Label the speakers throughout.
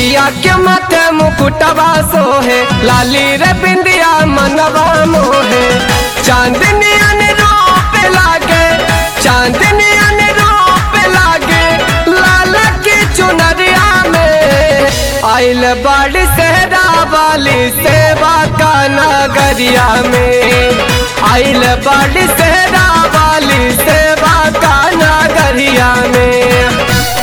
Speaker 1: मैया के माथे मुकुटवा सोहे लाली रे बिंदिया मनवा मोहे चांदनी रूप लागे चांदनी रूप लागे लाल की चुनरिया में आइल बड़ी सेहरा वाली सेवा का नगरिया में आइल बड़ी सेहरा वाली सेवा का नगरिया में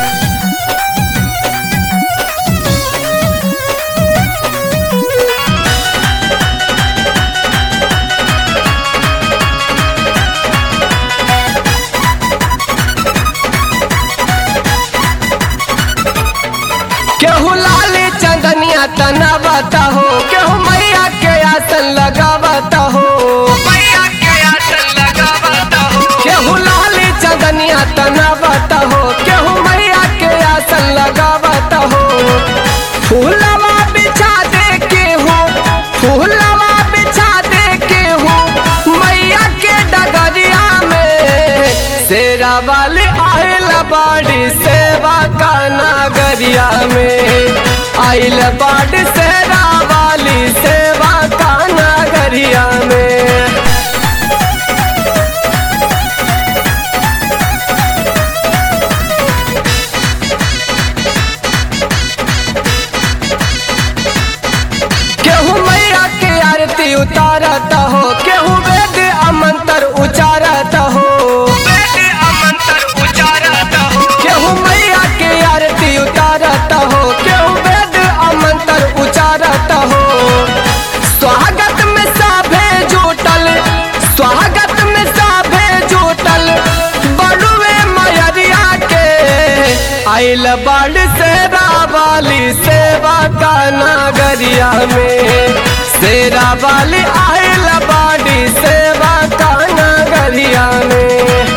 Speaker 1: केहू लाली चंदनिया तनावता हो केहू मैया के आसन लगावता हो केहू लाली चंदनिया तनावता हो केहू मैया के आसन लगावता हो फूलवा बिछा दे के हो फूलवा बिछा दे के हो मैया के डगरिया में शेरा वाली आइल बाड़ी सेवा का नगरिया में आइल बाड़ी शेरा वाली सेवा का नगरिया में केहू मैया के आरती उतारता हो केहू वेद अमंतर उचारता हो केहू मैया के आरती उतारता हो केहू वेद अमंतर उचारता हो स्वागत में साभे जुटल स्वागत में साभे जुटल बड़ुए मयरिया के आइल बड़ सेरा वाली सेवा का नगरिया में सेरा वाली आइल बाड़ी सेवा का नगरिया में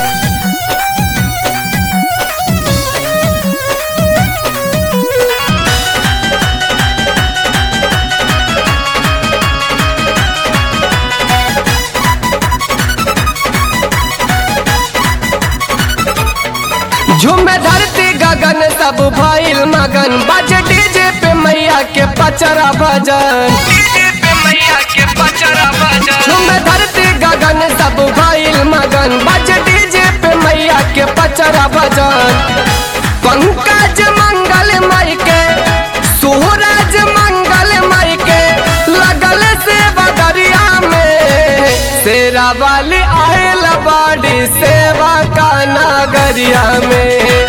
Speaker 1: झूमे धरती गगन सब भइल मगन बज डीजे पे मैया के पचरा भजन झूमे धरती गगन सब भइल मगन बज डीजे पे मैया के पचरा भजन पंकज मंगल मई के सूरज मंगल मई के लगल से बदरिया में शेरा वाली आयल बाड़ी सेवा का नगरिया में